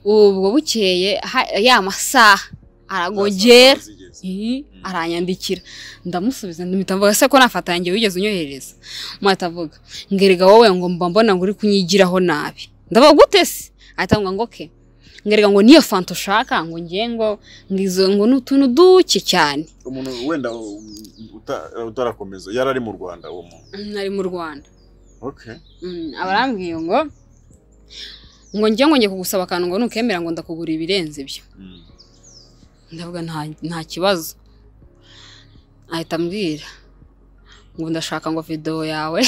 ubwo bukeye ha- ya masaha aragogera zigeze. Eh, aranyandikira ndamusubiza ndamwita mvuga se ko nafatangiye wigeze unyohereza mwatavuga ngerega wowe ngo mba mbona ngo uri kunyigiraho nabi ndavuga gute se ahita ngo ngo ke ngerega ngo niyo fanta ushaka ngo ngiye ngo ngo izo ngo ni utuntu duke cyane umuntu wenda um, uta- utarakomeza yari ari mu rwanda uwo muntu nari mu rwanda okay Mm, abarambwiye ngo ngo njye ngo njye kugusaba akantu ngo nukemera ngo ndakugura ibirenze ibyo Mm. ndavuga nta nta kibazo ahita ambwira ngo ndashaka ngo videwo yawe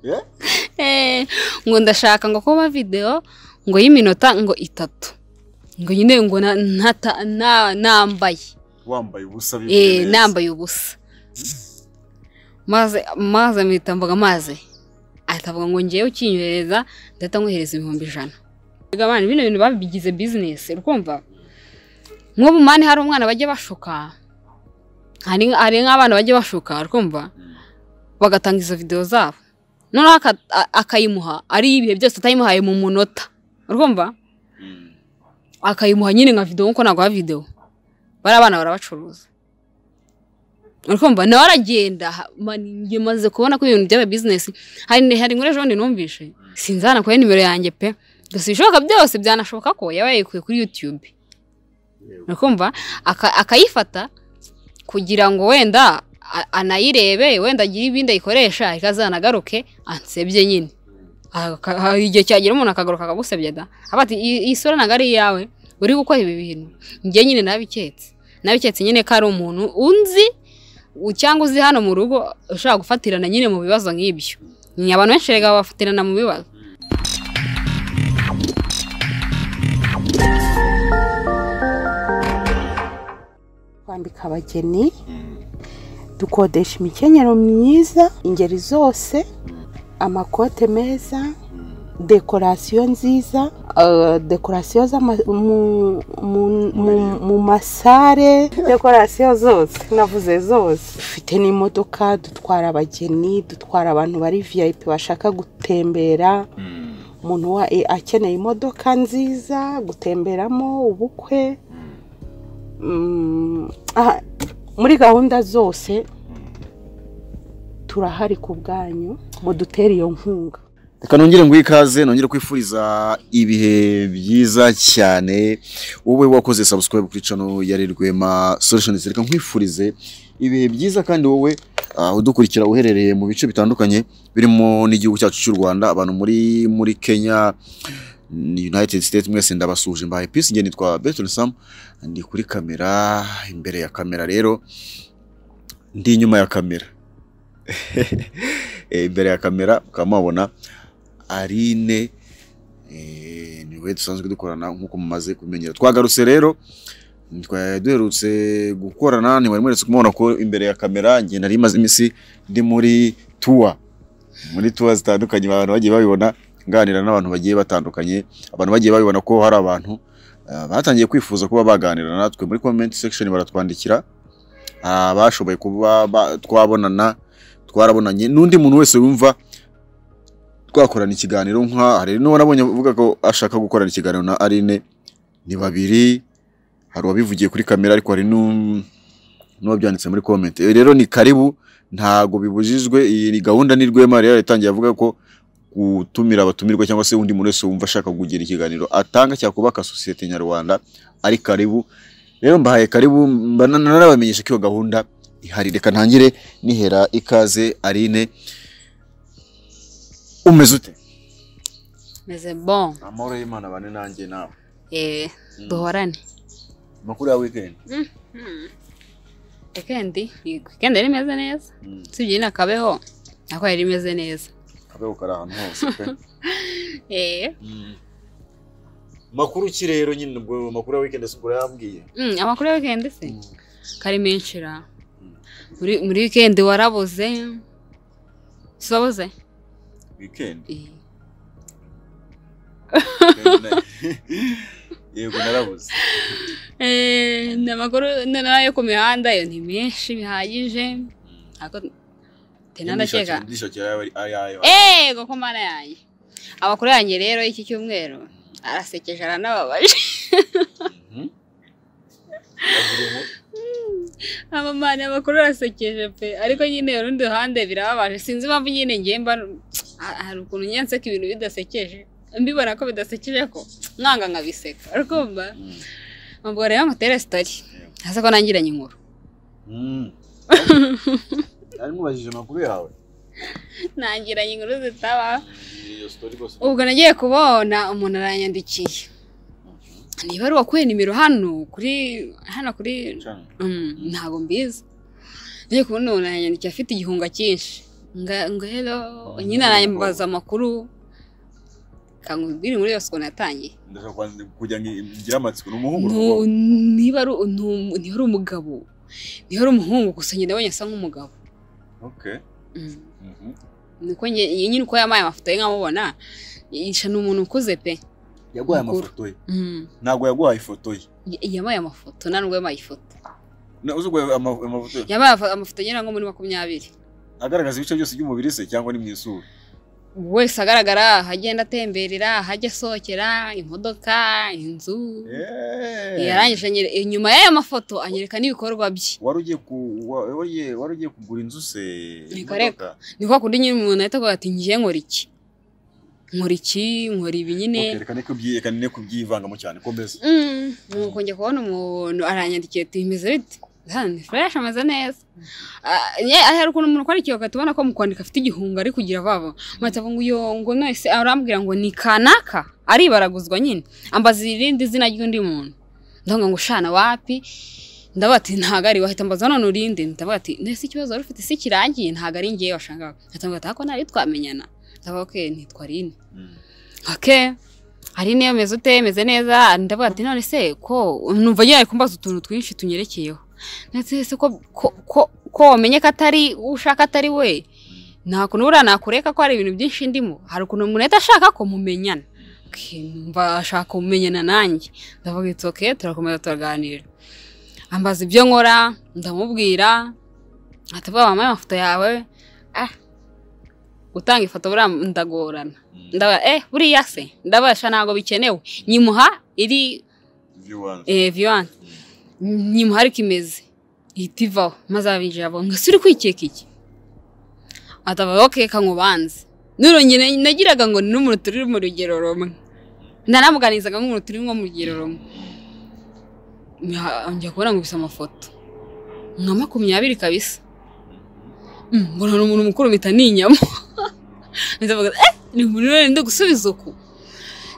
Yeah? Eh, ngo ndashaka ngo kuba videwo ngo y'iminota ngo itatu ngo nyine ngo na- ntata- na- nambaye wambaye ubusa bivuye Eh, neza. nambaye ubusa maze maze mpita mvuga maze ahita avuga ngo ngewe ukinyohereza ndahita nkohereza ibihumbi ijana Mbega abana bino bintu babigize bizinesi urumva nk'ubu mani hari umwana bajya bashuka hari hari nk'abana bajya bashuka urumva Mm. bagatanga izo videwo zabo noneho aka- a- akayimuha ari ibihe byose atayimuhaye mu munota urumva Mm. akayimuha nyine nka videwo kuko ntabwo haba videwo bari abana barabacuruza uri kumva nawe aragenda ha- mani njye maze kubona ko ibintu byaba bizinesi hari hari ngo ejo bundi numvishe sinzi hano kuri nimero yanjye pe gusa ibishoboka byose byanashoboka ko yaba yayikuye kuri yutube Yego. uri kumva Aka- akayifata kugira ngo wenda a- anayirebe wenda agire ibindi ayikoresha ariko azanagaruke ansebye nyine Aka- hari igihe cyagera umuntu akagaruka akagusebya da aba ati "Iyi- iyi sura ntabwo ari iyawe uri gukora ibi bintu njye nyine nabiketse nabiketse nyine ko ari umuntu unzi u- cyangwa uzi hano mu rugo ushobora gufatirana nyine mu bibazo nk'ibyo Ni abantu benshi rega bafatirana mu bibazo twambika abageni dukodesha imikenyero myiza ingeri zose amakote meza dekorasiyo nziza eh, dekorasiyo z'ama- mu- mu- mu- mu masare dekorasiyo zose navuze zose dufite n'imodoka dutwara abageni dutwara abantu bari vip bashaka gutembera Mm. umuntu wa eh, akeneye imodoka nziza gutemberamo ubukwe Mm, aha, muri gahunda zose turahari ku bwanyu mudutere iyo nkunga reka nongere nguhe ikaze nongere kwifuriza ibihe byiza cyane wowe wakoze subscribe kuri channel ya Rwema Solutions reka nkwifurize ibihe byiza kandi wowe ah, udukurikira uherereye mu bice bitandukanye birimo n'igihugu cyacu cy'u Rwanda abantu muri muri Kenya United States mwese ndabasuje mbahaye peace njye nitwa Bertrand Sam ndi kuri kamera imbere ya kamera rero ndi inyuma ya kamera Eh, imbere ya kamera mukaba mubabona Aline eh, niwe dusanzwe dukorana nk'uko mumaze kumenyera twagarutse rero twa- duherutse gukorana ntiwari mweretse kumubona ko imbere ya kamera njye nari maze iminsi ndi muri tuwa muri tuwa zitandukanye abantu bagiye babibona nganira n'abantu bagiye batandukanye abantu bagiye babibona ko hari abantu ah, batangiye kwifuza kuba baganira natwe muri comment section baratwandikira Ah, bashoboye kuba ba- twabonana twarabonanye n'undi muntu wese wumva twakorana ikiganiro nka hari n'uwo nabonye avuga ko ashaka gukorana ikiganiro na Aline ni babiri hari uwabivugiye kuri kamera ariko hari n'u- n'uwabyanditse muri comment Eh, rero ni karibu ntago bibujijwe iyi ni gahunda ni rwema rero yatangiye avuga ko gutumira abatumirwa cyangwa se undi muntu wese wumva ashaka kugira ikiganiro atanga cyakubaka sosiyete nyarwanda ari karibu rero mbahaye karibu mba- narabamenyesha ko iyo gahunda ihari reka ntangire nihera ikaze Aline umeze ute meze bon amahoro y'imana bane nanjye nawe eh, duhorane amakuru ya weekend weekend weekend yari imeze neza Mm. usibye nyine akabeho nako yari imeze neza kabeho kari ahantu hose pe Eh, makuru ki rero nyine ubwo amakuru ya weekend ubwo yambwiye mm, amakuru ya weekend se kari menshi ra muri muri weekend warabuze sabuze weekend Eh, yego narabuze Eh, ni amakuru noneho yo ku mihanda yo ni menshi bihagije ariko tenandakeka ndishakira ayo ego ko mana yanjye amakuru yanjye rero y'iki cyumweru arasekeje aranababaje amamani amakuru arasekeje pe ariko nyine urundi ruhande birababaje sinzi impamvu nyine ngiye mba ha- hari ukuntu njye nseka ibintu bidasekeje mbibona ko bidasekeje ko mwanga nkabiseka ariko mba mbwo rero mutere sitori hasi ko nangiranye inkuru ari mubajije amakuru yawe nangiranye inkuru zitaba iyo sitori rwose ubwo nagiye kubona umuntu aranyandikiye niba ari uwakuye nimero hano kuri hano kuri cyane Mm, ntabwo mbizi ngiye kubona umuntu yanyandikiye afite igihunga cyinshi nga ngo rero nyine arambaza amakuru kangubwire muri yose ukuntu yatangiye ndashaka kwandika kugira ngo ngire amatsiko ni umuhungu Nu- n'umukobwa? niba ari ni um- niba ari umugabo niba ari umuhungu gusa nyine abonye asa nk'umugabo okay Mm. Mhm. niko njye- nyine uko yamaye amafoto ye nkamubona yisha ni umuntu ukuze pe yaguhaye Mukuru. amafoto ye Mm. ntabwo yaguhaye ifoto ye Y- yamaye amafoto nta nubwo yamaye ifoto Na- uzi guhaye ama- amafoto ye yabaye afa- amafoto agera nko muri makumyabiri agaragaza ibice byose by'umubiri se cyangwa ni mu isura wese agaragara ahagenda atemberera ahajya asohokera imodoka inzu yarangije anyere- inyuma y'aya mafoto anyereka n'ibikorwa bye wari ugiye ku- wa- wari ugiye- wari ugiye kugura inzu se Reka, reka. ni kwa kundi nyine umuntu ahita avuga ati ngiye nkora iki nkora iki nkora ibi nyine Okay, reka niko byi- reka niko byivangamo cyane komeza Mm, nuko njya kubona umuntu aranyandikiye ati bimeze bite hano fureshi ameze neza Ah, nye hari ukuntu umuntu ukora ikiyoka tubona ko mu kwandika afite igihunga ari kugira vava mpita avuga ngo iyo ngo nose arambwira ngo ni kanaka aribaraguzwa nyine ambaza irindi zina ry'undi muntu ndavuga ngo shana wapi ndavuga ati ntabwo ari wahita ambaza none urindi ndavuga ati nese ikibazo wari ufite si kirangiye ntabwo ari ngewe washakaga ndavuga ati ako ntari twamenyana ndavuga ko nitwa rine Mm. ake hari niyo meze ute meze neza ndavuga ati none se ko numva nyine ari kumbaza utuntu twinshi tunyerekeyeho ndetse se ko ko ko ko wamenye ko atari uwo ushaka atari we nta kuntu buriya nakureka ko hari ibintu byinshi ndimo hari ukuntu umuntu ahita ashaka ko mumenyana Okay, numva ashaka kumenyana nanjye ndavuga iti oke turakomeza turaganira ambaza ibyo nkora ndamubwira atavuga wambaye amafoto yawe ah gutanga ifoto buriya ndagorana ndaba eh buriya se ndabasha ntabwo bikenewe nyimuha iri Ibyo wanze. eh, viwan nyimuha ariko imeze ihita ivaho maze abinjira abo ngo ese uri kwikeka iki ataba ok kankubanze nurongera nagiraga ngo ni n'umuntu turi mu rugero rumwe nanamuganizaga nk'umuntu turi nko mu rugero rumwe Nya- njya kubona ngo bisa amafoto nka makumyabiri kabisa Mm, mbona ni umuntu mukuru mpita ninyama ndavuga eh ni umuntu rero ndi gusubiza uku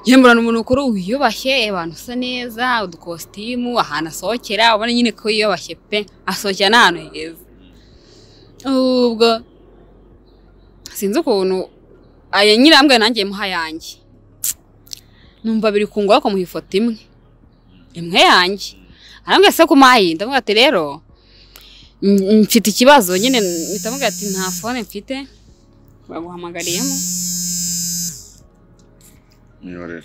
njye mbona ni umuntu mukuru wiyubashye abantu usa neza udukositimu ahantu asohokera ubona nyine ko yiyubashye pe asohokera n'ahantu heza ubwo sinzi ukuntu aya nyirambwa nanjye muha yanjye numva biri kungora ko muha ifoto imwe imwe yanjye arambwira se kumayi ndavuga ati rero Mm, mfite ikibazo nyine mpita mvuga ati nta fone mfite baguhamagariyemo imiyoborere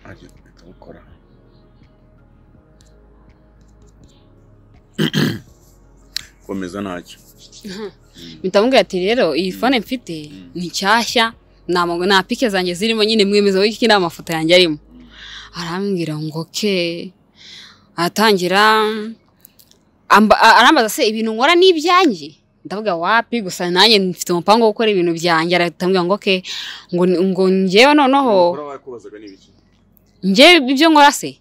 ajya guhita gukora komeza ntacyo mpita mvuga ati rero iyi fone mfite ni nshyashya nta mago- nta pike zanjye zirimo nyine mwemeza w'iki nta mafoto yanjye arimo arambwira ngo ke atangira amba- a- arambaza se ibintu nkora ni ibyanjye ndavuga wapi gusa nanjye mfite umupango wo gukora ibintu byanjye aratambwira ngo ke ngo ngo njyewe noneho Umugore wakubazaga ni ibiki? njyewe ibyo nkora se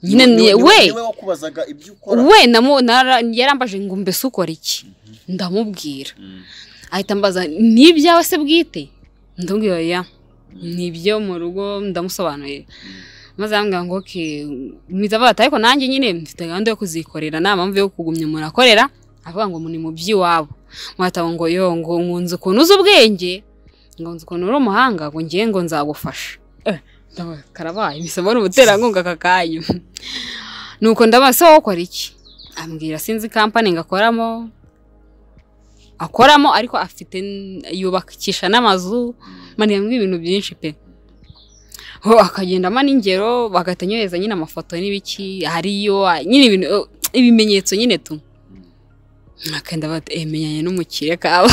nyine Ni- ni ni- we ni wowe wakubazaga ibyo ukora we namu- nara- yarambaje ngo mbese ukora iki ndamubwira ahita ambaza ni ibyawe se bwite ndamubwira ya ni ibyo mu rugo ndamusobanurira maze arambwira ngo ke mwiza bata ariko nanjye nyine mfite gahunda yo kuzikorera nta mpamvu yo kugumya umuntu akorera avuga ngo ni mu by'iwabo mwatabo ngo yo ngo nkunze ukuntu uzi ubwenge ngo nzi ukuntu uri umuhanga ngo ngiye ngo nzagufasha Eh, ndavuga, karabaye bisaba ari umuterankunga aka kanya nuko ndabaza se wowe ukora iki ambwira sinzi kampani ngo akoramo akoramo ariko afite n- yubakisha n'amazu maniya ibintu byinshi pe ho akagenda amana ingero bagahita anyohereza nyine amafoto n'ibiki hariyo a- nyine ibintu eh, ibimenyetso nyine tu akenda bati emenyanye n'umukire kabaye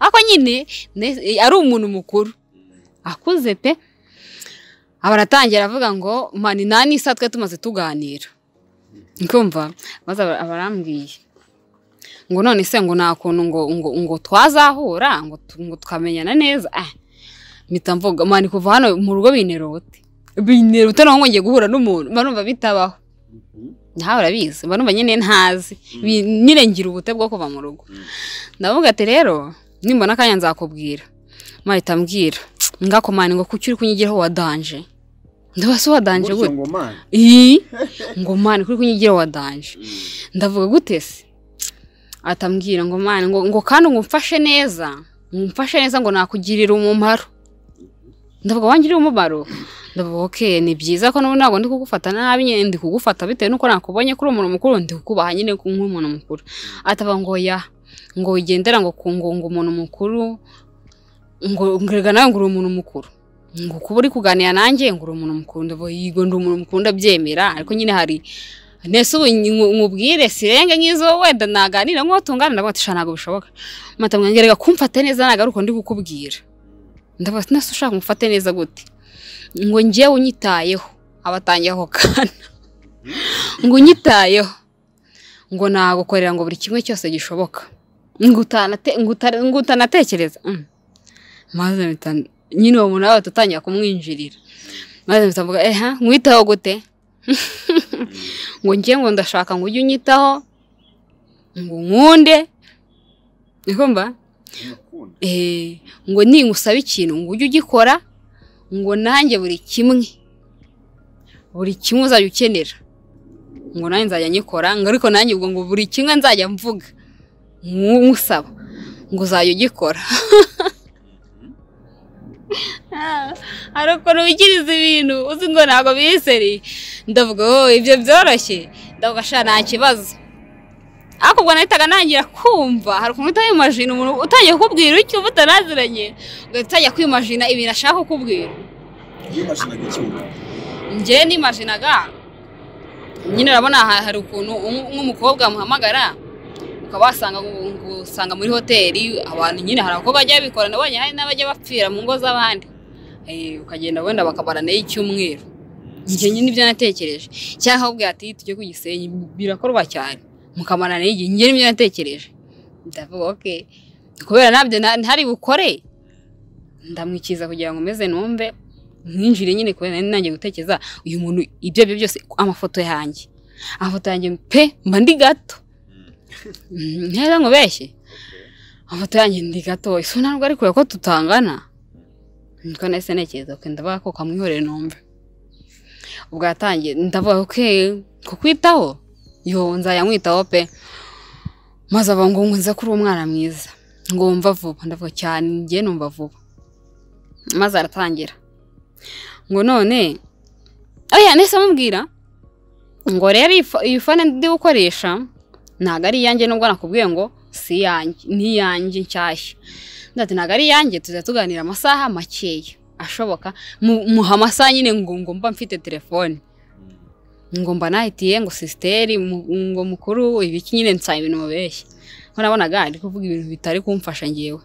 ariko nyine ne- eh, ari umuntu mukuru akuze pe aba aratangira avuga ngo mani nani isa twe tumaze tuganira nkumva maze aba aba arambwiye ngo none se ngo nta kuntu ngo ngo ngo twazahura ngo tu- ngo tukamenyana neza ah mpita mvuga mani kuva hano mu rugo binerote binerote naho ngo ngiye guhura n'umuntu mba numva bitabaho nawe urabizi mba numva nyine ntazi Bi- nyine ngira ubute bwo kuva mu rugo ndavuga ati rero nimbona akanya nzakubwira mahita ambwira ngakomane ngo kuki uri kunyigiraho wadanje ndabase wadanje gute ngo mani iyi ngo mani kuri kunyigira wadanje ndavuga gute se atambwira ngo mani ngo, ngo kandi ngo umfashe neza umfashe neza ngo nakugirira umumaro ndavuga wangiriye umumaro ndavuga oke ni byiza ko n'ubu ntabwo ndi kugufata nabi nyine ndi kugufata bitewe n'uko nakubonye kuri umuntu mukuru ndi kukubaha nyine nk'umuntu mukuru ataba ngo ya ngo wigendera ngo ku ngo ngo umuntu mukuru ngo ngerega nawe ngo uri umuntu mukuru ngo kuba uri kuganira nanjye ngo uri umuntu mukuru ndavuga yego ndi umuntu mukuru ndabyemera ariko nyine hari nese ubu nkubwire sirenge nk'izo wenda naganira nk'uwo tungana ndavuga ati sha ntabwo bishoboka mata mwangerega kumfate neza nagaruka ndi kukubwira ndavuga ati nese ushaka umufate neza gute ngo njyewe unyitayeho abatangiye ako kana ngo unyitayeho ngo nagukorera ngo buri kimwe cyose gishoboka ngo utanate- ngo uta- ngo utanatekereza Mm. maze mpita nyine uwo muntu nawe ahita atangira kumwinjirira maze mpita mvuga eha nkwitaho gute ngo njye ngo ndashaka ngo ujye unyitaho ngo nkunde ntikumva eh, ngo ningusaba ikintu ngo ujye ugikora ngo nanjye buri kimwe buri kimwe uzajya ukenera ngo nanjye nzajya nyikora ngo ariko nanjye ubwo ngo buri kimwe nzajya mvuga nkusaba ngo uzajya ugikora hari ukuntu wigiriza ibintu uzi ngo ntabwo biyiseri ndavuga oh ibyo byoroshye ndavuga sha nta kibazo ariko ubwo nahitaga ntangira kumva hari ukuntu uhita wimajina umuntu utangiye kukubwira icyo uba utaraziranye ugahita utangira kwimajina ibintu ashaka kukubwira njye nimajinaga nyine urabona ha- hari ukuntu umu- nk'umukobwa muhamagara ukaba wasanga ngo- ngo usanga muri hoteli abantu nyine hari abakobwa bajya babikora nabonye hari n'abajya bapfira mu ngo z'abandi Eh, ukagenda wenda bakamaranayo icyumweru njye nyine nibyo natekereje cyangwa akakubwira ati tujye ku gisenyi birakorwa cyane mukamaranayo igihe njye nibyo natekereje ndavuga oke kubera ntabyo na- ntari bukore ndamwikiza kugira ngo meze numve nkinjire nyine kubera nari nanjye gutekereza uyu muntu ibyo aribyo byose amafoto yanjye amafoto yanjye pe mba ndi gato Mm, neza ngo beshye amafoto yanjye ndi gato ese ntabwo ari kure ko tutangana niko nahise ntekereza ko ndavuga ko kamwihorere numve ubwo yatangiye ndavuga oke kukwitaho yo nzajya nkwitaho pe maze aba ngo nkunze kuri umwana mwiza ngo wumva vuba ndavuga cyane njye numva vuba maze aratangira ngo none oya nese amubwira ngo rero iyi fo- iyi fone ndi gukoresha ntabwo ari iyanjye nubwo nakubwiye ngo si iyanjye ni iyanjye nshyashya ndati ntabwo ari iyanjye tuzajya tuganira amasaha makeya ashoboka mu- muha amasaha nyine ngo ngo mba mfite telefone ngo mba nahitiye ngo sisiteri mu- ngo mukuru ibiki nyine nsaba ibintu mubeshya ko nabonaga ari kuvuga ibintu bitari kumfasha ngewe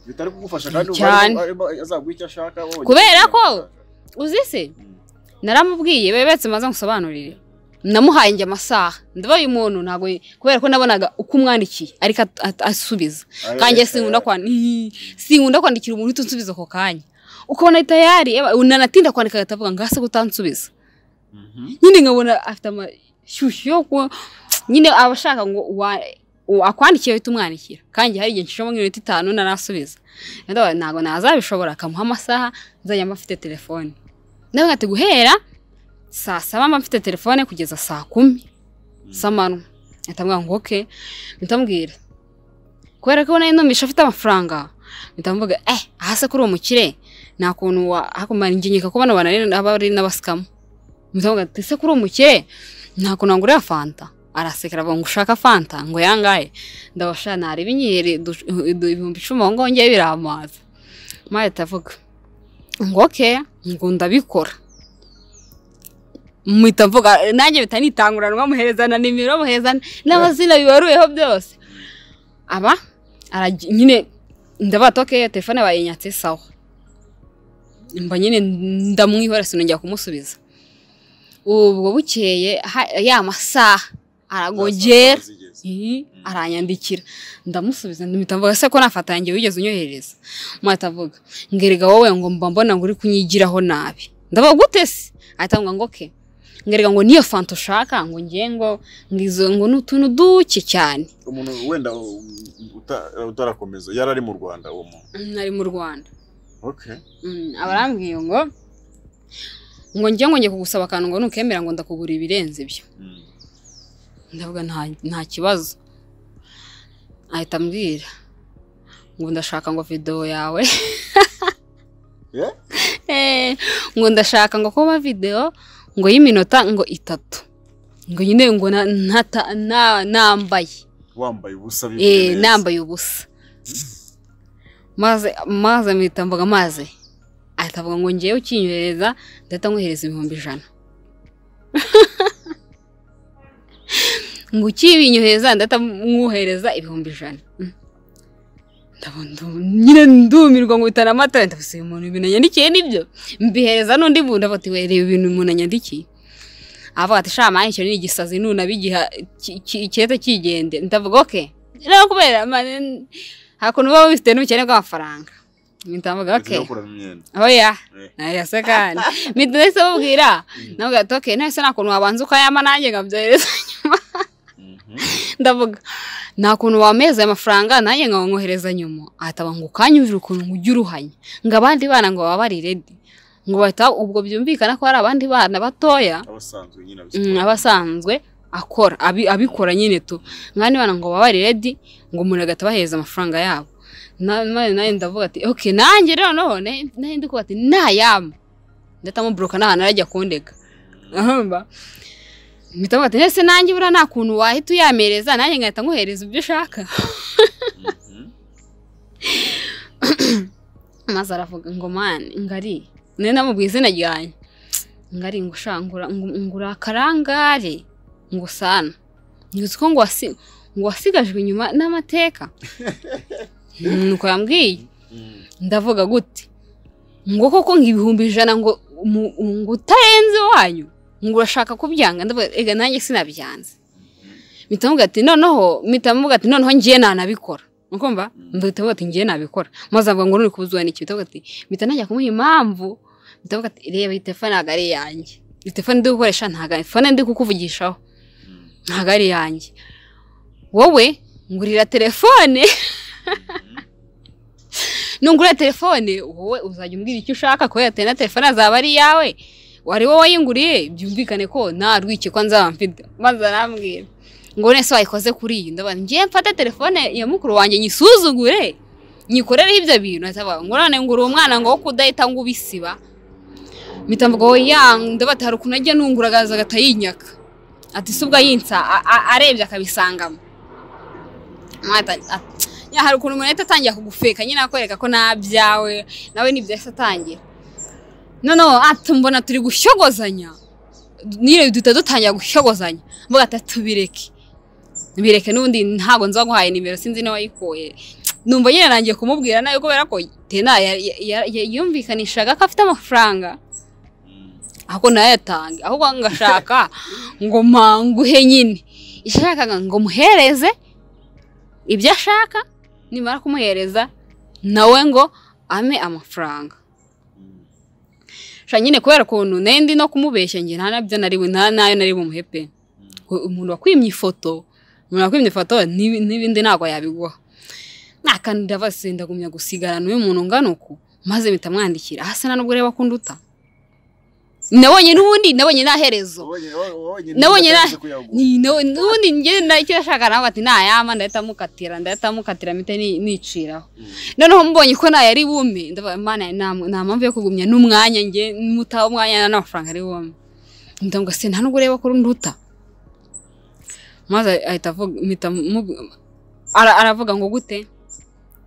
bitari kugufasha kandi ubu Cyane. arimo- arimo azaguha icyo ashaka wowe. Kubera ko- uzi se naramubwiye bebetse maze ngusobanurire namuhaye njye amasaha ndaba uyu muntu ntabwo kubera ko nabonaga uko umwandikiye ariko at- at- asubiza Aye, kanjye aye, sinkunda aye. kwandika sinkunda kwandikira umuntu uhita unsubiza ako kanya ukabona tayari eba- unanatinda kwandika agahita avuga ngo hasi utansubiza Mhm. nyine nkabona afite amashyushyu yo kuba nyine aba ashaka ngo wa- wa- akwandikiye uhita umwandikira kandi hari igihe nshishamo nk'iminota itanu narasubiza Ndavuga, ntabwo nazabishobora akamuha amasaha nzajya mba mfite telefone ndavuga ati guhera saa saba mba mfite telefone kugeza saa kumi z'amanywa atamubwira ngo oke ndamubwira kubera ko nari numisha afite amafaranga ndamubwira eh ahase kuri uwo mukire nta kuntu hakumara inginyika ko bano banani aba ari n'abasikamu ndamubwira ati ese kuri uwo mukire nta kuntu wangurira fanta arasekera avuga ngo ushaka fanta ngo yangaye ndabasha nareba inyeri du- du- ibihumbi icumi aho ngaho ngewe biramaza mawe atavuga ngo oke ngo ndabikora mpita mvuga nanjye mpita nitanguranwa muherezana nimero muherezana n'amazina bibaruyeho byose aba aragi- nyine ndabato ke telefone bayinyatse sawa mba nyine ndamwihora sinongera kumusubiza ubwo bukeye ha- ya masaha aragogera Ii, aranyandikira ndamusubiza ndamwita mvuga se ko nafatanye wigeze unyohereza mwahita avuga ngerega wowe ngo mba mbona ngo uri kunyigiraho nabi ndavuga gute se ahita ngo ngo ke ngerega ngo niyo fanta ushaka ngo ngiye ngo ngizo ngo ni utuntu duke cyane umuntu wenda uta- utarakomeza yari ari mu rwanda uwo muntu nari mu rwanda okay Mm, abarambwiye ngo ngo ngiye ngo ngiye kugusaba akantu ngo nukemera ngo ndakugura ibirenze ibyo Mm. ndavuga nta nta kibazo ahita ambwira ngo ndashaka ngo videwo yawe Yeah? Eh, ngo ndashaka ngo kuba videwo ngo y'iminota ngo itatu ngo nyine ngo na- ntata- na- nambaye wambaye ubusa bimeze Eh, neza. nambaye ubusa maze maze mpita mvuga maze ahita avuga ngo ngewe ukinyohereza ndahita nkohereza ibihumbi ijana ngo ukibinyohereza ndahita mwohereza ibihumbi ijana Mm. Ndabo- ndu- nyine ndumirwa ngo bitana amata ndavuze uyu muntu ibintu yandikiye nibyo mbihereza n'undi muntu afatiwe reba ibintu umuntu yandikiye avuga ati sha mani icyo ni igisazi nuna bigiha kirete kigende ndavuga oke rero kubera mane hakuno uba wifite n'ubukene bw'amafaranga mpita mvuga Ndetse oke no kurana imyenda oya Eh. oya se kandi mpita ndetse mubwira navuga ati oke nahise nta kuntu wabanza ukayama nanjye nkabyohereza nyuma Mhm. ndavuga nta kuntu wameza aya mafaranga nanjye ngo nkohereza nyuma ahita ngo ukanyumvira ukuntu ujya uruhanya ngo abandi bana ngo baba bari redi ngo bahita ubwo byumvikana ko hari abandi bana batoya abasanzwe nyine mm, abisiporo aba asanzwe akora abi- abikora nyine tu mwanya bana ngo baba redi ngo umuntu agahita abahereza amafaranga yabo Na- na- nawe ndavuga ati ok nanjye rero none nawe ndikuba ati nayama ndahita muburoka n'ahantu arajya kundega ahamba mpita mvuga ati ese nanjye buriya nta kuntu wahita uyamereza nanjye ngahita nkohereza ibyo ushaka maze aravuga ngo mani ngari nari namubwiye izina ryanjye ngari ngo sha ngura ngo- ngo uri akarangare ngo sana ngizi ko ngo wasi- ngo wasigajwe inyuma n'amateka nuko yambwiye ndavuga gute ngo koko ngo ibihumbi ijana ngo mu- ngo utarenze iwanyu ngo urashaka kubyanga ndavuga ega nanjye sinabyanze mpita mvuga ati noneho mpita mvuga ati noneho ngiye ntanabikora ukumva mpita mvuga ati ngiye nabikora maze avuga ngo nuri kubuzwa n'iki mpita mvuga ati mpita najya kumuha impamvu mpita mvuga ati reba iyi telefone ntabwo ari iyanjye iyi telefone ndi gukoresha ntabwo ari telefone ndi kukuvugishaho ntabwo ari iyanjye wowe ngurira telefone nungura telefone wowe uzajya umbwira icyo ushaka kubera ati na telefone azaba ari iyawe wari wowe wayinguriye byumvikane ko nta rwiki ko nzaba mfite maze arambwira ngo none se wayikoze kuri iyi ndabona ngiye mfate telefone ya mukuru wanjye nyisuzugure nyikorereho ibyo bintu ahita avuga ngo none ngura umwana ngo wo kudahita ngo ubisiba mpita mvuga oya ndabona ati hari ukuntu ajya nungura agaza agahita yinyaka ati si ubwo yinsa a- a- arebye akabisangamo Mwata- at- ya, hari ukuntu umuntu ahita atangira kugufeka nyine akwereka ko nabyawe nawe nibyo yahise atangira noneho ati mbona turi gushyogozanya niyo duhita dutangira gushyogozanya mvuga ati tubireke bireke n'ubundi ntabwo nza guhaye nimero sinzi n'uwayikuye numva nyine nangiye kumubwira nawe kubera ko tena ya- ya- ya- ya- yumvikanishaga ko afite amafaranga ahubwo ntayatange ahubwo ngashaka ngo mpanguhe nyine ishakaga ngo muhereze ibyo ashaka nimara kumuhereza nawe ngo ame amafaranga sha nyine kubera ukuntu nari ndi no kumubeshya njye nta nabyo nari nta nayo nari bumuhe pe Ngo umuntu wakwimye ifoto umuntu wakwimye ifoto n'ibi- n'ibindi ntabwo yabiguha nakantu ndabase ndagumya gusigarana uyu muntu ungana uku maze mpita mwandikira hasi nta nubwo ureba ko nduta nabonye n'ubundi nabonye nta herezo Nabonye na- Ni- no- n'ubundi njye nacyo yashaka nawe ati nayama ndahita mukatira ndahita mukatira mpite ni- niciraho noneho mbonye ko nayo ari bume ndavuga mana nta nta mpamvu yo kugumya n'umwanya njye mutaha umwanya n'amafaranga ari bume ndavuga se nta nubwo ureba ko runduta maze ahita avuga mpita mubu- ara- aravuga ngo gute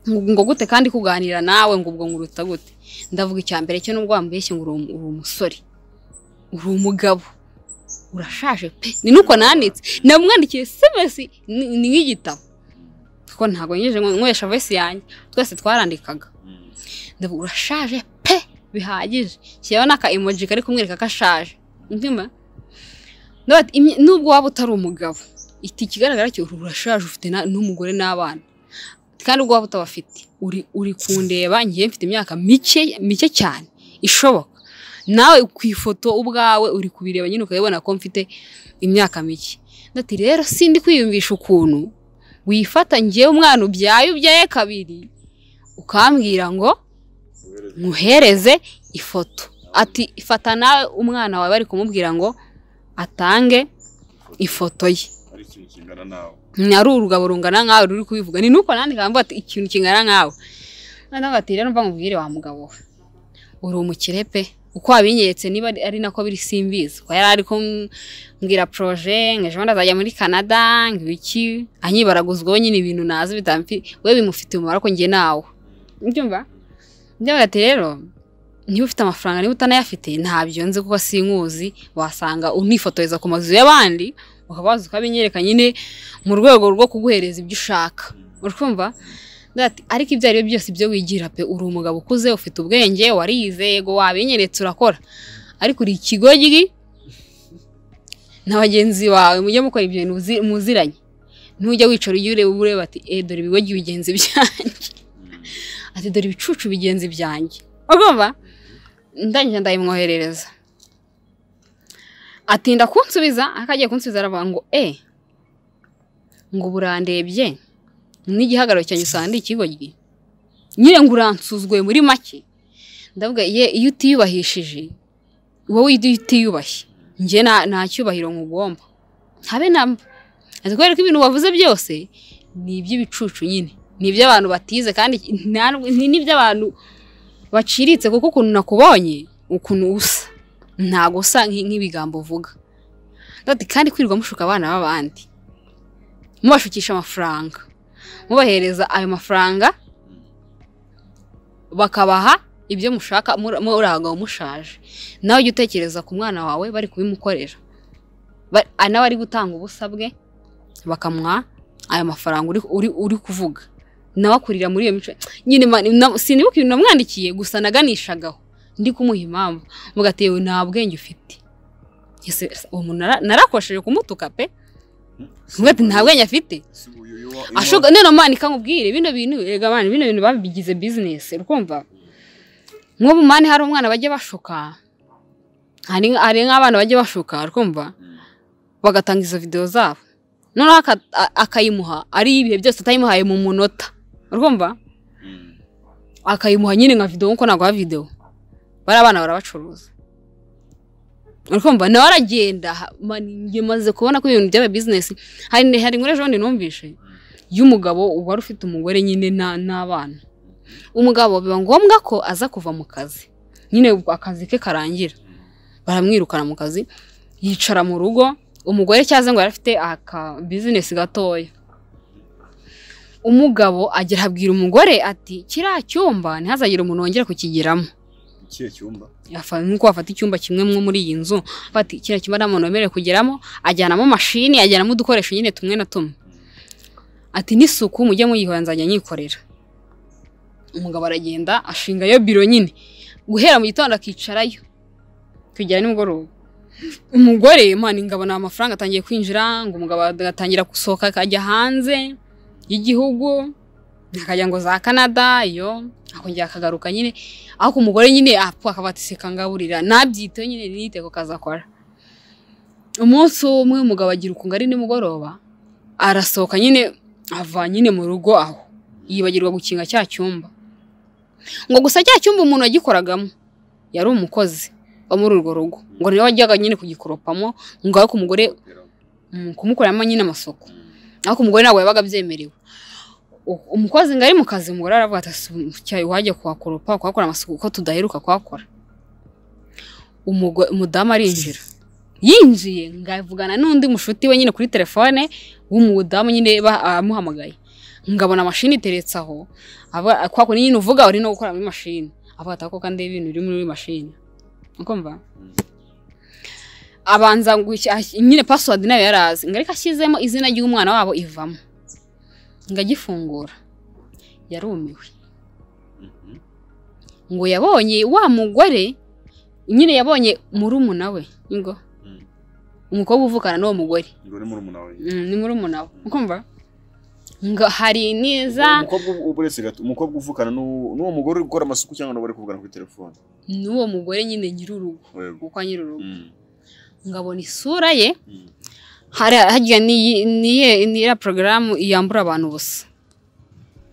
ngo ngo gute kandi kuganira nawe ngo ubwo nguruta gute ndavuga icya mbere cyo nubwo wambeshye ngo uri umu- uri umusore uri umugabo urashaje pe ni nuko nanditse namwandikiye semesi ni ni nk'igitabo kuko ntabwo nyejeje nywesha voice yanjye twese twarandikaga ndavuga urashaje pe bihagije shyiraho n'aka emoji kari kumwereka ko ashaje ndimo Not- imye- nubwo waba utari umugabo iti ikigaragara cyo urashaje ufite na- n'umugore n'abana kandi ubwo waba utabafite uri uri kundeba ngiye mfite imyaka mike mike cyane ishoboka nawe ku ifoto ubwawe uri kubireba nyine ukabibona ko mfite imyaka mike ndati rero sindi kwiyumvisha ukuntu wifata ngewe umwana ubyaye ubyaye kabiri ukambwira ngo muhereze ifoto ati ifata nawe umwana wawe bari kumubwira ngo atange ifoto ye ari ikintu kingana nawe ari urugabo rungana nkawe ruri kubivuga ni nuko nandi kamba ati ikintu kingana nkawe noneho ati rero mva nkubwire wa mugabo we uri umukire pe uko wabinyeretse niba ari- ari nako biri simbizi ko yari ari kumbwira proje ngo ejo bundi azajya muri canada ngo ibiki anyibaraguzwaho nyine ibintu nazi bitamfi we bimufitiye umumaro ko njye nawe ubyumva njyewe ati rero niba ufite amafaranga niba utanayafite ntabyo nzi kuko sinkuzi wasanga unifotoreza ku mazu y'abandi ukaba waza ukabinyereka nyine mu rwego rwo kuguhereza ibyo ushaka urumva Ndagira ati, ariko ibyo ari byo byose ibyo wigira pe uri umugabo ukuze ufite ubwenge warize yego wabinyeretse urakora ariko uri ikigoryi na bagenzi bawe mujye mukora ibyo bintu muzi- muziranye ntujya wicara ujye ureba ureba ati eh dore ibigoryi bigenzi byanjye ati dore ibicucu bigenzi byanjye urumva ndangije ndabimwoherereza atinda kunsubiza ariko agiye kunsubiza aravuga ngo eh ngo ubu urandebye n'igihagararo cyanjye usanga ndi ikigoryi nyine ngo uransuzwe muri make ndavuga ye iyo utiyubahishije wowe iyo utiyubashye njye nta nta cyubahiro nkugomba habe na mba Ati kubera ko ibintu wavuze byose ni iby'ibicucu nyine ni iby'abantu batize kandi nta- ni n'iby'abantu baciritse kuko ukuntu nakubonye ukuntu usa ntago usa nki- nk'ibigambo uvuga Ndavuga ati, kandi kwirirwa mushuka abana b'abandi mubashukisha amafaranga mubahereza ayo mafaranga bakabaha ibyo mushaka muri abagabo mushaje nawe ujya utekereza ku mwana wawe bari kubimukorera Ba- a- nawe ari gutanga ubusabwe bakamuha ayo mafaranga uri- uri- uri kuvuga nawe akurira muri iyo mico nyine ma- na- sinibuka ibintu namwandikiye gusa naganishagaho ndi kumuha impamvu mvuga ati yewe nta bwenge ufite Ese, uwo muntu nara- narakosheje kumutuka pe mvuga ati nta bwenge afite ashoka none manika nkubwire bino bintu erega mani bino bintu babigize bizinesi urumva nk'ubu mani hari umwana bajya bashuka hari hari nk'abana bajya bashuka urumva bagatanga izo videwo zabo noneho aka- a- akayimuha ari ibihe byose atayimuhaye mu munota urumva akayimuha nyine nka videwo nkuko naguha videwo bari abana barabacuruza urumva nawe aragenda ha- mani njye maze kubona ko ibintu byaba bizinesi hari hari inkuru ejo bundi numvise y'umugabo wari ufite umugore nyine na- n'abana umugabo biba ngombwa ko aza kuva mu kazi nyine ubwo akazi ke karangira baramwirukana mu kazi yicara mu rugo umugore cyaza ngo yari afite aka bizinesi gatoya umugabo agira abwira umugore ati kiriya cyumba ntihazagire umuntu wongera kukigiramo ikihe cyumba Yafa- nuko wafata icyumba kimwe mwo muri iyi nzu bati kiriya cyumba nta muntu wemerewe kugeramo ajyanamo mashini ajyanamo udukoresho nyine tumwe na tumwe ati n'isuku mujye muyihora nzajya nyikorera umugabo aragenda ashingayo biro nyine guhera mu gitondo akicarayo kugera nimugoroba umugore mani ngabona amafaranga atangiye kwinjira ngo umugabo agatangira gusohoka akajya hanze y'igihugu akajya ngo za canada iyo akongera akagaruka nyine ariko umugore nyine apfa akaba ati seka ngaburira nabyiteho nyine nite ko kazakora umunsi umwe umugabo agira ukunga ari nimugoroba arasohoka nyine ava nyine mu rugo aho yibagirwa gukinga cya cyumba ngo gusa cya cyumba umuntu yagikoragamo yari umukozi wo muri urwo rugo ngo niwe wajyaga nyine kugikoropamo ngo ariko umugore mm, kumukoreramo nyine amasuku ariko umugore ntabwo yabaga abyemerewe U- umukozi ngo ari mu kazi umugore aravuga ati cyayi wajya kuhakoropa kuhakora amasuku ko tudaheruka kuhakora Umugo- umudamu arinjira yinjiye ngo avugana n'undi mushuti we nyine kuri telefone w'umudamu nyine ba- amuhamagaye ngabona mashini iteretse aho Aba- kwa kundi nyine uvuga uri no gukora muri mashini avuga ati ako kandi ibintu biri muri mashini ukumva abanza gushya- ash- nyine password nayo yarazi ngo ariko ashyizemo izina ry'umwana wabo ivamo ngo agifungura yarumiwe ngo yabonye wa mugore nyine yabonye murumuna we ngo Mm. umukobwa uvukana n'uwo mugore ngo ni murumuna we Mm, ni murumuna we ukumva ngo hari niza umukobwa ubu- ubu uretse gato umukobwa uvukana n'uwo n'uwo mugore uri gukora amasuku cyangwa nabo bari kuvugana kuri telefone n'uwo mugore nyine nyir'urugo Yego. kuko nyir'urugo Mm, ngabona isura ye mm. hari harya ni niye niya porogaramu yambura abantu ubusa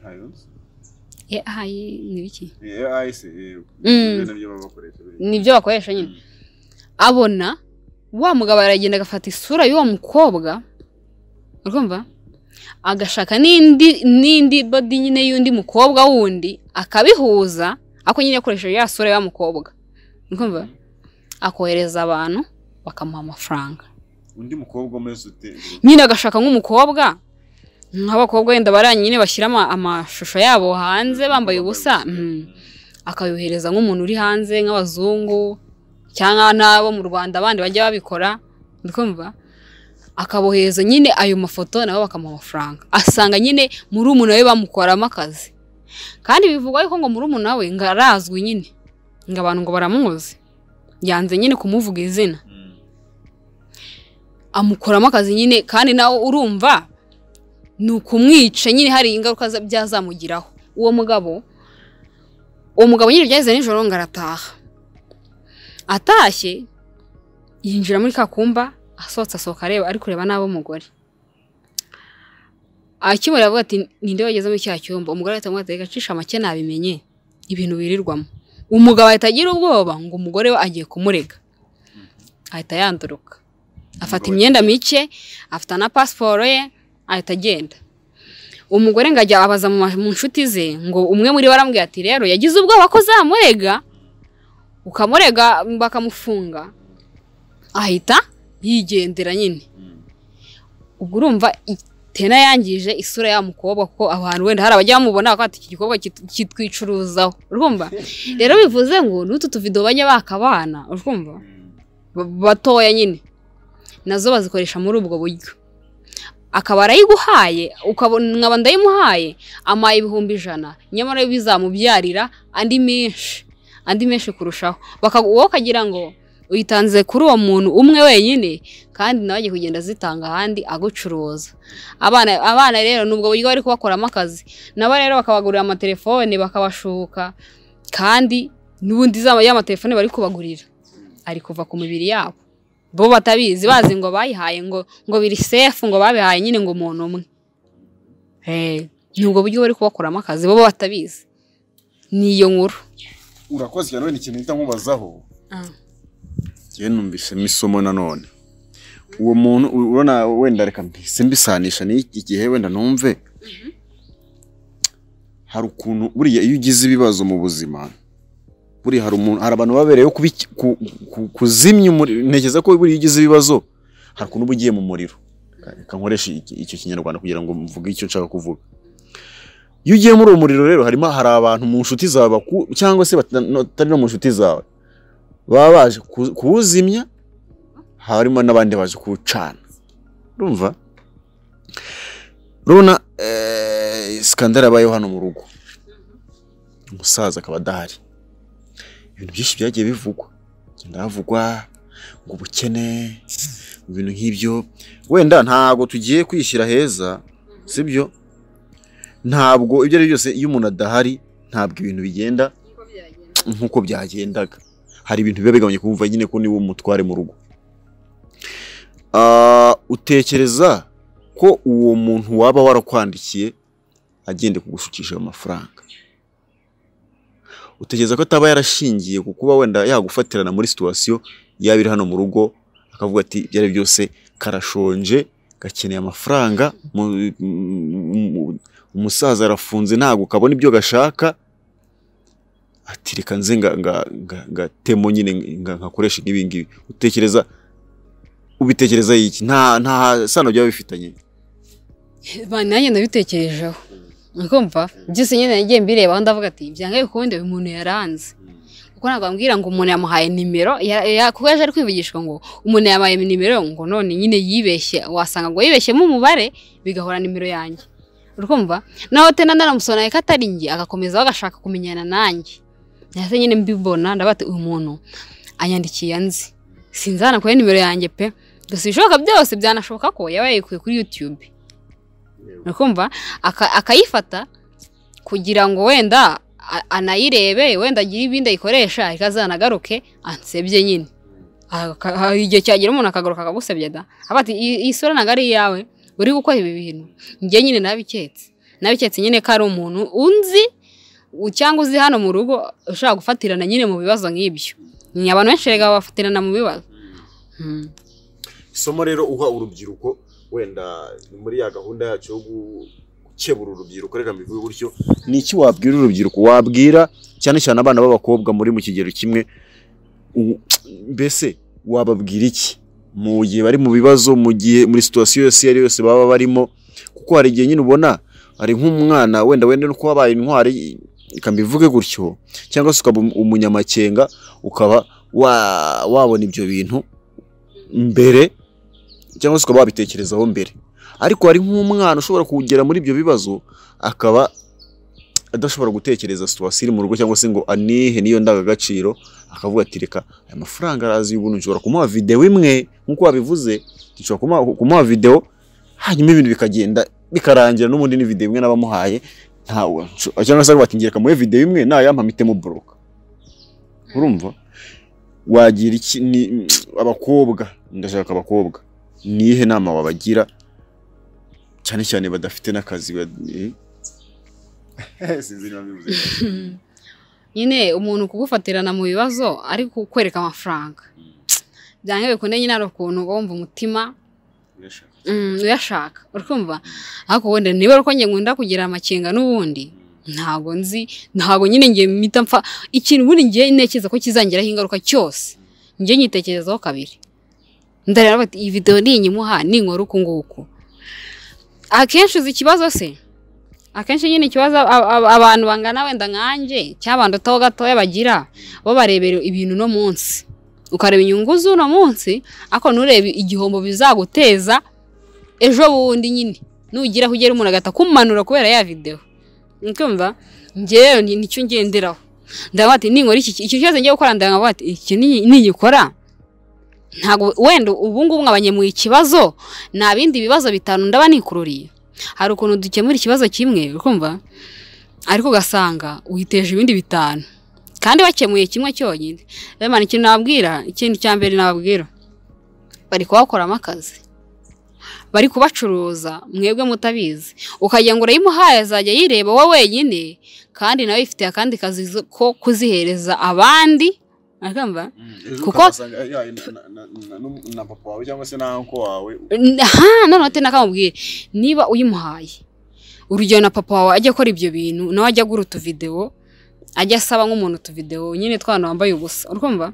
Ayo. Eh, ayi ni biki Eh, AI se, eh, Mm. ibyo nabyo baba bakoresha. nibyo bakoresha nyine Mm. abona wa mugabo aragenda agafata isura y'uwo mukobwa urumva agashaka n'indi n'indi body nyine y'undi mukobwa wundi akabihuza ako nyine akoresheje ya sura ya mukobwa urumva akohereza abantu bakamuha amafaranga undi mukobwa umeze ute nyine agashaka nk'umukobwa nk'abakobwa wenda baranye nyine bashyira ama- amashusho yabo hanze bambaye ubusa mm. Mm. akayohereza nk'umuntu uri hanze nk'abazungu cyangwa n'abo mu rwanda abandi bajya babikora urikumva akabohereza nyine ayo mafoto nabo bakamuha amafaranga asanga nyine murumuna we bamukoramo akazi kandi bivugwa yuko ngo murumuna we ngo arazwi nyine ngo abantu ngo baramuzi yanze nyine kumuvuga izina Mm. amukoramo akazi nyine kandi nawe urumva ni ukumwica nyine hari ingaruka za- byazamugiraho uwo mugabo uwo mugabo nyine byageze nijoro ngo arataha atashye yinjira muri ka kumba asohotse asohoka areba ari kureba n'abo mugore akimura avuga ati ninde wageze muri cya cyumba umugore ahita amubwira ati gacisha make nabimenye ibintu birirwamo umugabo ahita agira ubwoba ngo umugore we agiye kumurega ahita yanduruka afata imyenda mike afata na pasiporo ye ahita agenda umugore ngo ajya abaza mu ma- mu nshuti ze ngo umwe muri bo arambwira ati rero yagize ubwoba ko zamurega ukamurega bakamufunga ahita yigendera nyine Mm. ubwo urumva itena yangije isura ya mukobwa kuko abantu wenda hari abajya bamubona bakavuga ati iki gikorwa kit- kitwicuruzaho urumva rero bivuze ngo n'utu tuvido bajya bakabana urumva Mm. ba- batoya nyine nazo bazikoresha muri ubwo buryo akaba arayiguhaye ukabona nkaba ndayimuhaye amaye ibihumbi ijana nyamara yo bizamubyarira andi menshi andi menshi kurushaho Baka- wowe ukagira ngo uyitanze kuri uwo muntu umwe wenyine kandi nawe agiye kugenda azitanga ahandi agucuruza abana abana rero nubwo buryo bari kubakoramo akazi nabo rero bakabagurira amatelefone bakabashuka kandi n'ubundi za- y'amatelefone bari kubagurira ari kuva ku mibiri yabo bo batabizi bazi ngo bayihaye ngo ngo biri sefu ngo babihaye nyine ngo umuntu umwe Eh, ni ubwo buryo bari kubakoramo akazi bo batabizi ni iyo nkuru urakoze cyane wenda ikintu uhita nkubazaho njyewe numvisemo isomo nanone uwo muntu u- urabona wenda reka mbise mbisanisha n'iki gihe wenda numve hari ukuntu buriya iyo ugize ibibazo mu buzima buriya hari umuntu hari abantu babereyeho kubiki- ku- ku- kuzimya umuriro ntekereza ko buriya iyo ugize ibibazo hari ukuntu uba ugiye mu muriro reka nkoreshe iki- icyo kinyarwanda kugira ngo mvuge icyo nshaka kuvuga iyo ugiye muri uwo muriro rero harimo hari abantu mu nshuti zawe baku- cyangwa se bata- no- batari no mu nshuti zawe baba baje ku- kuwuzimya harimo n'abandi baje kuwucana urumva rubona sikandara yabayeho hano mu rugo umusaza akaba adahari ibintu byinshi byagiye bivugwa Bigenda havugwa ngo ubukene mu bintu nk'ibyo wenda ntabwo tugiye kwishyira heza sibyo ntabwo ibyo ari byo byose iyo umuntu adahari ntabwo ibintu bigenda nk'uko byagendaga hari ibintu biba bigabanya kumva nyine ko niwe umutware mu rugo Ah, utekereza ko uwo muntu waba warakwandikiye agende kugushukisha ayo mafaranga utekereza ko ataba yarashingiye ku kuba wenda yagufatirana muri situwasiyo yaba iri hano mu rugo akavuga ati ibyo ari byo byose karashonje gakeneye amafaranga mu- mu- mu- umusaza arafunze ntabwo kabona ibyo gashaka ati reka nze nga- nga- nga- ngatemo nyine nga- nkakoresha nk'ibi ngibi utekereza ubitekereza iki nta nta sano byaba bifitanye Ba- nanjye nabitekerejeho ukumva byose nyine nagiye mbirebaho ndavuga ati byanga bikunde uyu muntu yaranze Mm. kuko ntabwo bambwira ngo umuntu yamuhaye nimero ya- ya- kuko yaje ari kwivugishwa ngo umuntu yamuhaye nimero ngo none nyine yibeshye wasanga ngo yibeshyemo umubare bigahora nimero yanjye urumva naho tena naramusoneye ko atari njye agakomezaho agashaka kumenyana nanjye nahise nyine mbibona ndavuga ati uyu muntu anyandikiye anzi sinzi hano kuri nimero yanjye pe gusa ibishoboka byose byanashoboka ko yaba yayikuye kuri yutube Yego. ukumva aka- akayifata kugira ngo wenda a- anayirebe wenda agire ibindi ayikoresha ikazanagaruke ansebye nyine Aka- hari igihe cyagera umuntu akagaruka akagusebya da aba ati "Iyi- iyi sura ntabwo ari iyawe uri gukora ibi bintu njye nyine nabiketse nabiketse nyine ko ari umuntu unzi u- cyangwa uzi hano mu rugo ushobora gufatirana nyine mu bibazo nk'ibyo ni abantu benshi rega bafatirana mu bibazo Mm. isomo rero uha urubyiruko wenda ni muri ya gahunda yacu yo gu- gukebura urubyiruko reka mbivuge gutyo ni iki wabwira urubyiruko wabwira cyane cyane abana b'abakobwa muri mu kigero kimwe u- mbese wababwira iki mu gihe bari mu bibazo mu gihe muri situwasiyo yose iyo ari yo yose baba barimo kuko hari igihe nyine ubona hari nk'umwana wenda wenda no kuba abaye intwari reka mbivuge gutyo cyangwa se ukaba um- umunyamakenga ukaba wa- wabona ibyo bintu mbere cyangwa se ukaba wabitekerezaho mbere ariko hari nk'umwana ushobora kugera muri ibyo bibazo akaba adashobora gutekereza situwasiyo iri mu rugo cyangwa se ngo anihe niyo ndangagaciro akavuga ati reka aya mafaranga arazi y'ubuntu nshobora kumuha videwo imwe nk'uko wabivuze nshobora kumuha- kumuha videwo hanyuma ibintu bikagenda bikarangira n'ubundi ni videwo imwe n'abamuhaye ntawe nsho- cyangwa se akavuga ati ngereka muhe videwo imwe nayampa mpite muboroka urumva wagira iki ni abakobwa ndashaka abakobwa nihe nama wabagira cyane cyane badafite n'akazi ba- sinzi niba mbivuze neza. nyine umuntu kugufatirana mu bibazo ari kukwereka amafaranga byanga bikunde nyine hari ukuntu uba wumva umutima Nesha. mm, uyashaka urikumva ariko wenda niba uko njye nkunda kugira amakenga n'ubundi ntabwo nzi ntabwo nyine njye mpita mpfa ikintu ubundi njye ntekereza ko kizangiraho ingaruka cyose njye nyitekerezaho kabiri ndareba bati iyi videwo ninyimuha ninkora uku nguku akenshi uzi ikibazo se akenshi nyine ikibazo ab- ab- abantu bangana wenda nkanjye cyangwa abantu gato gatoya bagira bo barebera ibintu uno munsi ukareba inyungu z'uno munsi ariko nturebe igihombo bizaguteza ejo bundi nyine nugiraho ugera umuntu agahita akumanura kubera ya videwo ukumva njyewe ni- nicyo ngenderaho ndavuga ati ninkora iki iki cyose ngiye gukora ndavuga ati iki ni- nigikora ntabwo wenda ubu ngubu nkabanye mu ikibazo nta bindi bibazo bitanu ndaba nikururiye hari ukuntu dukemura ikibazo kimwe ukumva ariko ugasanga witeje ibindi bitanu kandi wakemuye kimwe cyonyine rero mani ikintu nababwira ikindi cya mbere nababwira bari kubakoramo akazi bari kubacuruza mwebwe mutabizi ukagira ngo urayimuhaye azajya yireba wowe wenyine kandi nawe ifitiye akandi kazi zo- ko kuzihereza abandi urumva Ejo Kuko- ukazasanga yaye na- na- na- na- na- na papa wawe cyangwa se na uncle wawe ha noneho te nakamubwire niba uyimuhaye urugero na papa wawe ajya akora ibyo bintu nawe ajya agura utuvidewo ajya asaba nk'umuntu utuvidewo nyine twana wambaye ubusa urumva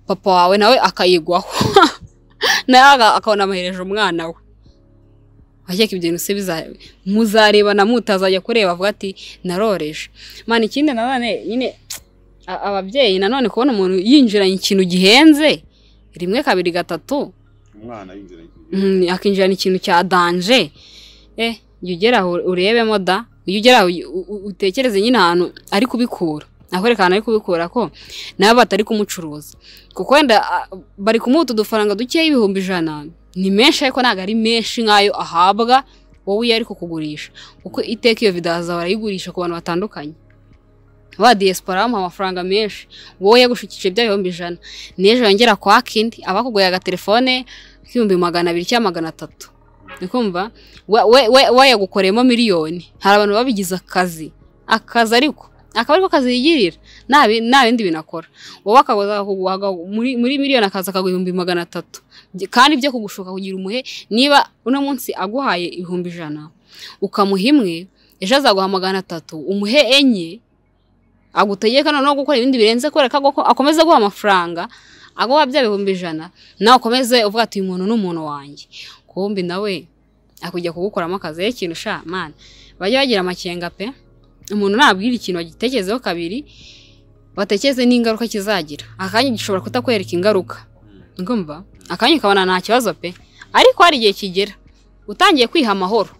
papa wawe nawe akayigwaho nawe aga- akabona amahereje umwana we akeka ibyo bintu se biza- muzarebana mutazajya kureba avuga ati naroreje mani ikindi nanone nyine a- ababyeyi nanone kubona umuntu yinjiranye ikintu gihenze rimwe kabiri gatatu umwana yinjira yinjira. Mm, akinjirana ikintu cya danje eh jya ugeraho urebemo da ujya ugeraho u- u- utekereze nyine ahantu ari kubikura akwereka ahantu ari kubikura ko nabo batari kumucuruza kuko wenda ah, bari kumuha utu dufaranga dukeya ibihumbi ijana ni menshi ariko ntabwo ari menshi nk'ayo ahabwa wowe iyo ari kukugurisha kuko iteka iyo video hazaba barayigurisha ku bantu batandukanye ba diaspora bamuha amafaranga menshi wowe yagushukije bya bihumbi ijana n'ejo yongera kwa kindi abakuguye agatelefone k'ibihumbi magana abiri cyangwa magana atatu ukumva we, we, we, we yagukoreyemo miliyoni hari abantu babigize akazi akazi ariko akaba ariko kazi yigirira nta bi- nta bindi binakora wowe akaguza akakuguha aga- muri, muri miliyoni akaza akaguha ibihumbi magana atatu Byi- kandi byo kugushuka kugira umuhe niba uno munsi aguhaye ibihumbi ijana ukamuha imwe ejo azaguha magana atatu umuhe enye agutegeka noneho gukora ibindi birenze kubera ko agoko- akomeza guha amafaranga aguha bya bihumbi ijana nawe ukomeze uvuga ati uyu muntu ni umuntu wanjye kumbi nawe akujya kugukoramo akazi rero ikintu sha mani bajya bagira amakenga pe umuntu nabwira ikintu agitekerezeho kabiri batekereze n'ingaruka kizagira akanya gishobora kutakwereka ingaruka ngumva akanya ukabona nta kibazo pe ariko hari igihe kigera utangiye kwiha amahoro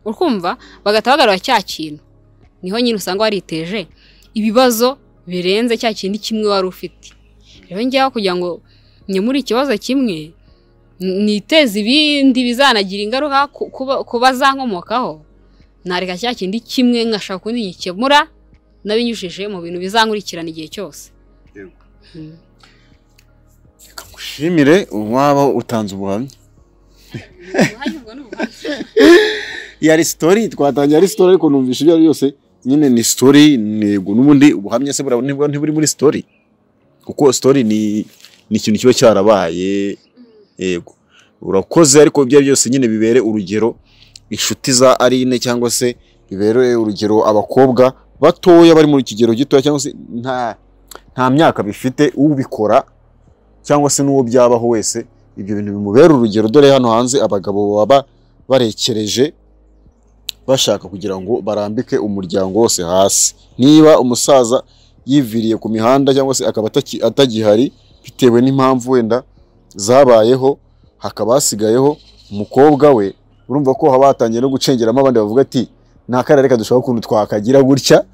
ukumva bagahita bagarura cya kintu niho nyine usanga wariteje ibibazo birenze cya kindi kimwe wari ufite rero ngewe kugira ngo nyemure ikibazo kimwe n- niteze ibindi bizanagira ingaruka ku- kuba- ku bazankomokaho nareka cya kindi kimwe nkashaka ukundi ngikemura nabinyujije mu bintu bizankurikirana igihe cyose Yego. Mm. ushimire uwaba utanze ubuhamya Ubuhamya ubwo ni ubuhamya. ya resitori twatangira resitori ariko numvishe ibyo ari byo byose nyine ni sitori ntego n'ubundi ubuhamya se bura- nibwo ntiburi muri sitori kuko sitori ni ni ikintu kiba cyarabaye yego urakoze ariko ibyo ari byo byose nyine bibere urugero inshuti za Aline cyangwa se bibere urugero abakobwa batoya bari mu kigero gitoya cyangwa se nta nta myaka bifite ubikora cyangwa se n'uwo byabaho wese ibyo bintu bimubera urugero dore hano hanze abagabo baba barekereje bashaka kugira ngo barambike umuryango wose hasi niba umusaza yiviriye ku mihanda cyangwa se akaba ataki- atagihari bitewe n'impamvu wenda zabayeho hakaba hasigayeho umukobwa we urumva ko haba hatangiye no gucengeramo abandi bavuga ati nta kara reka dushaka ukuntu twakagira gutya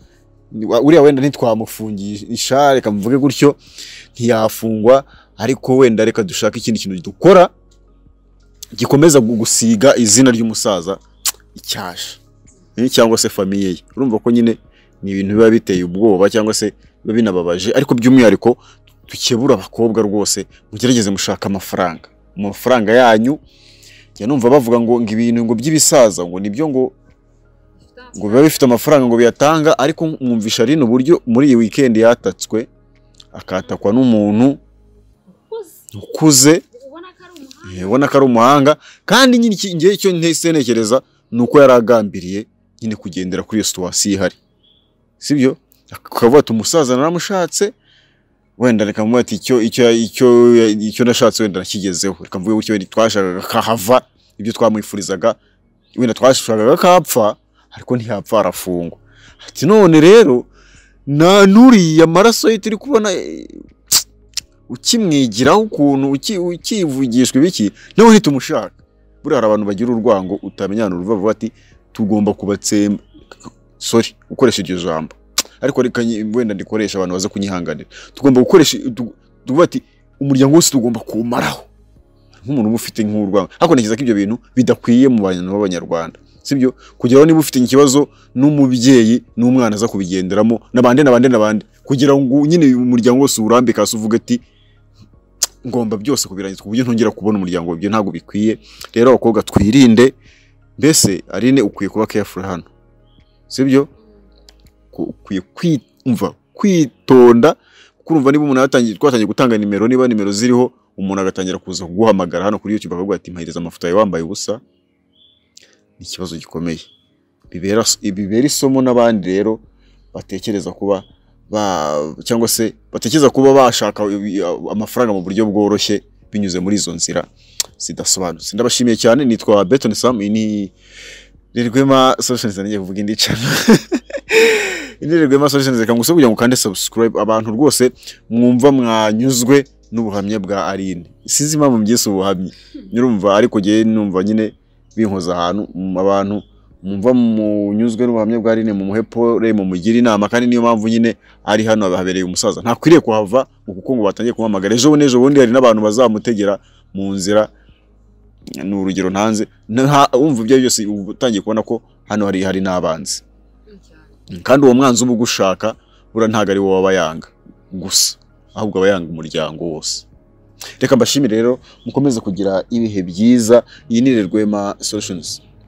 Ni- wa- uriya wenda ntitwamufungisha isha reka muvuge gutyo ntiyafungwa ariko wenda reka dushake ikindi kintu dukora gikomeza gu- gusiga izina ry'umusaza icyasha Eh, cyangwa se famiye ye urumva ko nyine ni ibintu biba biteye ubwoba cyangwa se biba binababaje ariko by'umwihariko dukebura abakobwa rwose mugerageze mushaka amafaranga mu mafaranga yanyu njya numva bavuga ngo ngo ibintu ngo by'ibisaza ngo nibyo ngo ngo biba bifite amafaranga ngo biyatanga ariko mwumvisha rino uburyo muri iyi weekend yatatswe akatakwa n'umuntu ukuze Eh, ubona ko ari umuhanga kandi nyine iki- ngewe icyo ntese ntekereza ni uko yari agambiriye nyine kugendera kuri iyo situwasiyo ihari sibyo akavuga ati umusaza naramushatse wenda reka mvuga ati icyo icyo icyo icyo nashatse wenda nakigezeho reka mvuge gutyo wenda twashakaga kahava ibyo twamwifurizaga wenda twashakaga kapfa ariko ntiyapfa arafungwa ati none rero nta n'uriya maraso ye turi kubona eh, ukimwigiraho ukuntu uki- ukivugishwa ibiki nawe uhita umushaka buriya hari abantu bagira urwango utamenyana uruva vuba ati tugomba kubatsemba sorry gukoresha iryo jambo ariko reka nyi- wenda ndikoresha abantu baza kunyihanganira tugomba gukoresha tu- tuvuga ati umuryango wose tugomba kuwumaraho nk'umuntu uba ufite nk'urwango ariko ntekereza ko ibyo bintu bidakwiye mu bantu b'abanyarwanda sibyo kugira ngo niba ufite ikibazo n'umubyeyi n'umwana aza kubigenderamo n'abandi n'abandi n'abandi kugira ngo nyine umuryango wose uwurambe kasi uvuga ati ngomba byose kubirangiza ku buryo ntongera kubona umuryango ibyo ntabwo bikwiye rero abakobwa twirinde mbese Aline ukwiye kuba careful hano sibyo Ku- ukwiye kwumva kwitonda kuko urumva niba umuntu yatangiye twatangiye gutanga nimero niba nimero ziriho umuntu agatangira kuza kuguhamagara hano kuri YouTube akavuga ati mpahereza amafoto yawe wambaye ubusa ni ikibazo gikomeye bibera bibera isomo n'abandi rero batekereza kuba ba cyangwa se batekereza kuba bashaka ibi- amafaranga mu buryo bworoshye binyuze muri izo nzira zidasobanutse ndabashimiye cyane nitwa Beton Sam iyi ni Rirwema Solutions nanjye kuvuga indi channel ini Rirwema Solutions reka ngusaba kugira ngo kande subscribe abantu rwose mwumva mwanyuzwe n'ubuhamya bwa Aline sinzi impamvu mbyise ubuhamya nyurumva ariko ngewe numva nyine binkoza ahantu mu abantu mwumva munyuzwe n'ubuhamya bwa Aline mumuhe pole mumugire inama kandi niyo mpamvu nyine ari hano habereye umusaza ntakwiriye kuhava ngo kuko ngo batangiye kumuhamagara ejo bundi ejo bundi hari n'abantu bazamutegera mu nzira ni urugero ntanze Nta- wumva ibyo ari byose uba utangiye kubona ko hano hari hari n'abanzi kandi uwo mwanzi uba ugushaka buriya ntabwo ari wowe aba yanga gusa ahubwo aba yanga umuryango wose reka mbashimire rero mukomeze kugira ibihe byiza iyi ni Rwema Solutions